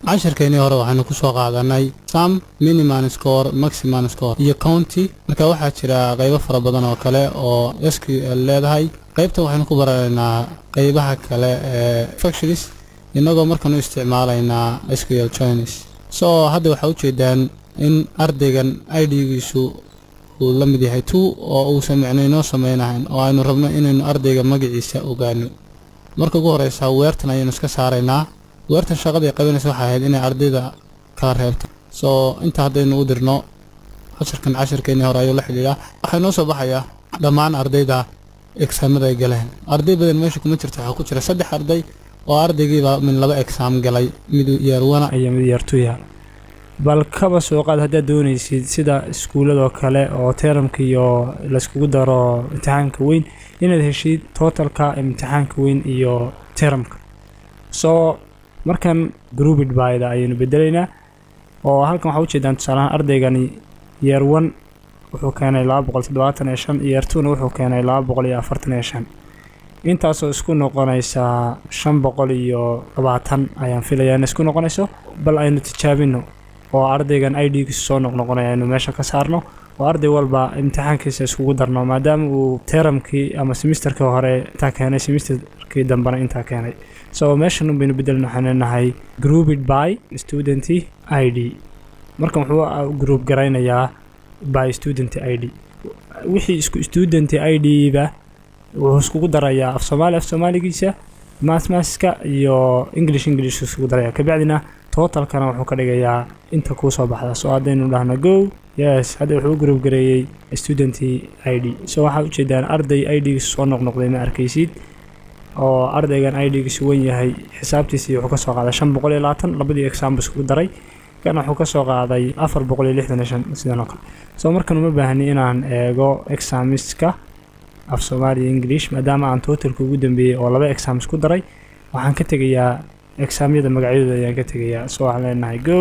cashirkeennii hore waxaynu ku soo qaadanay sam miniman score maximan score iyo county marka waxaa jira qaybo fara badan oo kale oo s q l leedahay qaybtan waxaynu ku baranaynaa qaybaha kale ee factories innagoo markaan u isticmaalaynaa s q l joins so hadda waxaa ujeedaan in ardaygan idgiisu uu la mid yahay two oo uusan micno inoo sameynahayn oo aynu rabno inaynu ardayga magaciisa ogaano marka ugu horeysa weertan ayaynu iska saaraynaa weertan shaqadii qabanaysa waxay ahayd inay ardayda kala reebto soo inta haddaynu u dirno cashirkan cashirkeennii hore ayuu la xidhiidhaa waxaa noo soo baxayaa dhammaan ardayda exaamada ay galeen arday badan meesha kuma jirta waxaa ku jira saddex arday oo ardaygiiba min laba exaam galay mid yeerwana iyo mid yeertuya bal kaba soo qaad haddaad doonaysid sida iskuuladoo kale oo teramka iyo layskugu daro imtixaanka weyn inaad heshid totalka imtixaanka weyn iyo teramka soo markan groupid byda ayaynu bedelaynaa oo halkan waxaa ujeedaan tusaalahaan ardaygani yeer one wuxuu keenay laba boqol toddobaatan iyo shan yeer twona wuxuu keenay laba boqol iyo afartan iyo shan intaasoo isku noqonaysaa shan boqol iyo labaatan ayaan filayaa in isku noqonayso bal aynu tijaabino oo ardaygan idgiisu soo noqnoqonaya aynu meesha ka saarno oo arday walba imtixaankiisa iskugu darno maadaama uu teramkii ama semisterkii hore intaa keenay semisterkii dambena intaa keenay so meeshan baynu bedelin waxaan leenahay grouped by student i d markan wuxuu group garaynayaa by student i d wixii isku student i d-ba wuxuu iskugu darayaa af soomaali af soomaaligiisa mathmathska iyo english english iskugu daraya kabacdina totalkana wuxuu ka dhigayaa inta kuu soo baxda so haddaynu dhahno go yes hadda wuxuu u group gareeyey student i d so waxaad ujeedaan arday i d-giisu soo noqnoqday ma arkaysid oo ardaygan idgiisu wen yahay xisaabtiisii wuxuu kasoo qaaday shan boqol iyo labaatan labadii exaamba iskugu daray kana wuxuu kasoo qaaday afar boqol iyo lixdan iyo shan sidan oo kale soo markan uma baahni inaan eego examiska af soomaaliya english maadaama aan totalka ugu dambeeyey oo laba exam isku daray waxaan ka tegayaa exaamyada magacyadooda ayaan ka tegayaa so waxaan leenahay go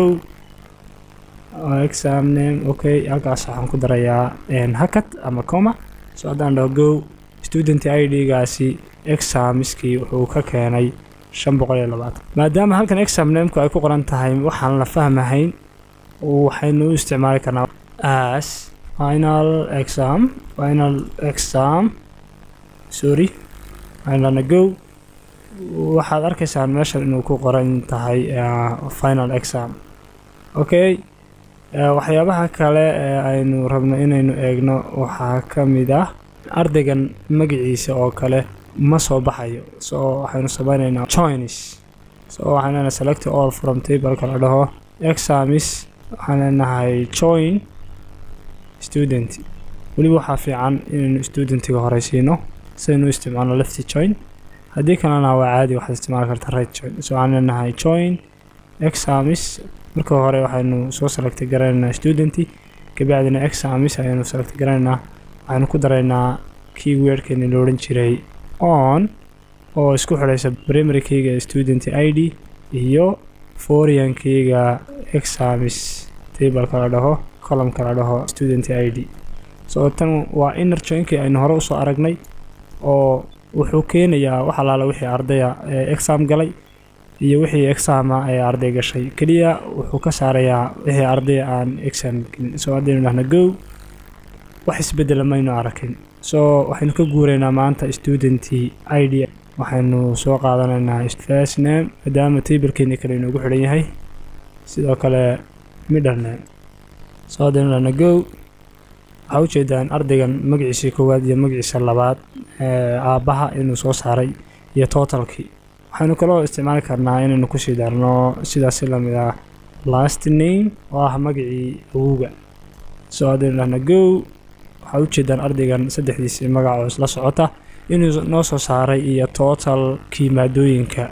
exam name okay halkaas waxaan ku darayaa hakat ama coma so haddaan dhaho go student i d-gaasi examiskii wuxuu ka keenay shan boqol iyo labaatan maadaama halkan exam namku ay ku qoran tahay waxaan la fahmahayn waxaynu u isticmaali karnaa as final exam final exam sorry aynlana go waxaad arkaysaan meeshan inuu ku qoran tahay final exam okay waxyaabaha kale ee aynu rabno inaynu eegno waxaa ka mid ah ardaygan magaciisa oo kale ma soo baxayo so waxaynu sameynaynaa joins so waxaan leenahay select all from tableka la dhaho examis waxaan leenahay join student weliba waxaa fiican inaynu studentiga horeysiino sidaynu u isticmaalno lefty join haddii kalena waa caadi waxaad isticmaali karta right join so waxaan leenahay join examis marka hore waxaynu soo selecta garanaynaa studenti kabacdina examis ayaynu selecta garanaynaa waxaynu ku daraynaa keywordkeeni la odhan jiray on oo isku xidhaysa primarykeyga student i d iyo foriankeyga examis tableka la dhaho columka la dhaho student i d so tan waa inner joinkii aynu hore usoo aragnay oo wuxuu keenayaa wax alaala wixii ardaya ee exam galay iyo wixii exama ee arday gashay keliya wuxuu ka saarayaa wixii ardaya aan exam gelin so haddaynu dhahna go wax isbedela maynu arakin so waxaynu ka guuraynaa maanta student i d waxaynu soo qaadanaynaa first name maadaama tablekeeni kale inoogu xidhan yahay sidoo kale middle name so haddaynu dhahna go waxaa ujeedaan ardaygan magaciisii koowaad iyo magaciisa labaad aabbaha inuu soo saaray iyo totalkii waxaynu kaloo isticmaali karnaa inaynu kusii darno sidaasi lamid ah last name oo ah magacii awowga so haddaynu dhahna go waxaa ujeedaan ardaygan saddexdiisii magacoo isla socota inuu noo soo saaray iyo totalkii maadooyinka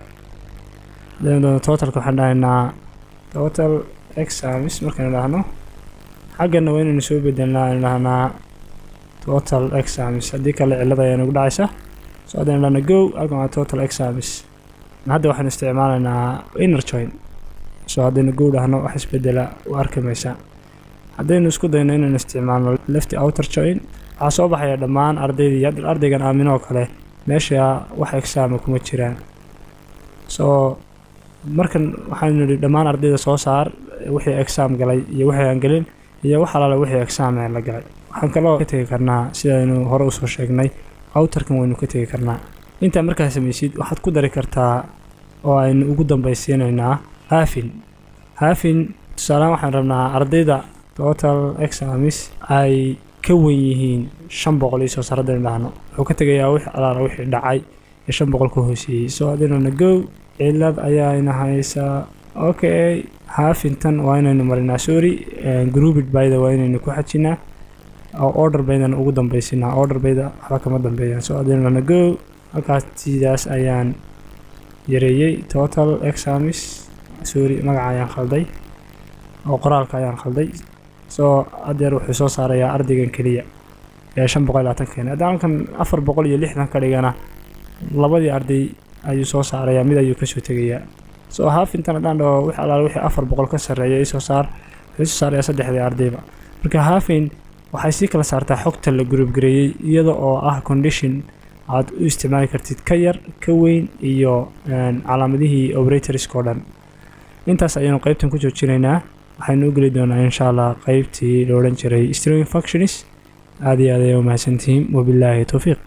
totalka waxaan dhahaynaa total examis markaynu dhahno xaggana waa inaynu soo bedelnaa aynu dhahnaa total examis haddii kale cillada ayaa nagu dhacaysa so haddaynu dhahna go halkan waa total examis hadda waxaynu isticmaalaynaa inner join so haddaynu go dhahno wax isbedela u arki maysaa haddaynu isku dayno inaynu isticmaalno lefty outer join waxaa soo baxaya dhammaan ardaydii ardaygan aaminoo kale meesha wax exaama kuma jiraan so markan waxaanu nidhi dhammaan ardayda soo saar wixii exam galay iyo wixii aan gelin iyo wax alaale wixii exam ee la galay waxaan kaloo ka tegi karnaa sidaynu hore usoo sheegnay outerkan waynu ka tegi karnaa intaa markaa samaysid waxaad ku dari kartaa oo aynu ugu dambaysiinaynaa haafin haafin tusaalehaan waxaan rabnaa ardayda total examis ay ka wen yihiin shan boqol iyo soo saar haddaynu dhahno wuxuu ka tegayaa wix alaala wixii dhacay ee shan boqol ka hooseeyey soo haddaynuna gow cilad ayaayna haysaa okay haafintan waa inaynu marinaa sorry groupid bayda waa inaynu ku xajinaa oo order baydana ugu dambaysinaa order bayda waxba kama dambeeyaan soo haddaynuna gow halkaas sidaas ayaan yareeyey total examis sorry magaca ayaan khalday oo qoraalka ayaan khalday soo adeer wuxuu soo saarayaa ardaygan keliya ee shan boqol labaatan keena haddaan halkan afar boqol iyo lixdan ka dhigana labadii arday ayuu soo saarayaa mid ayuu kasoo tegayaa soo haafintan haddaan dhaho wix alaal wixii afar boqol ka sarreeya isoo saar wuxuu soo saarayaa saddexdii ardayba marka haafin waxay sii kala saartaa xogta la gurubgareeyey iyada oo ah condition aad u isticmaali kartid ka yar ka weyn iyo calaamadihii operatorskao dhan intaas ayaynu qeybtan ku joojinaynaa waxaynu u geli doonaa insha allah qeybtii la odhan jiray string functionis aad iyo aad ayay u mahadsantihiin wabilaahi towfiiq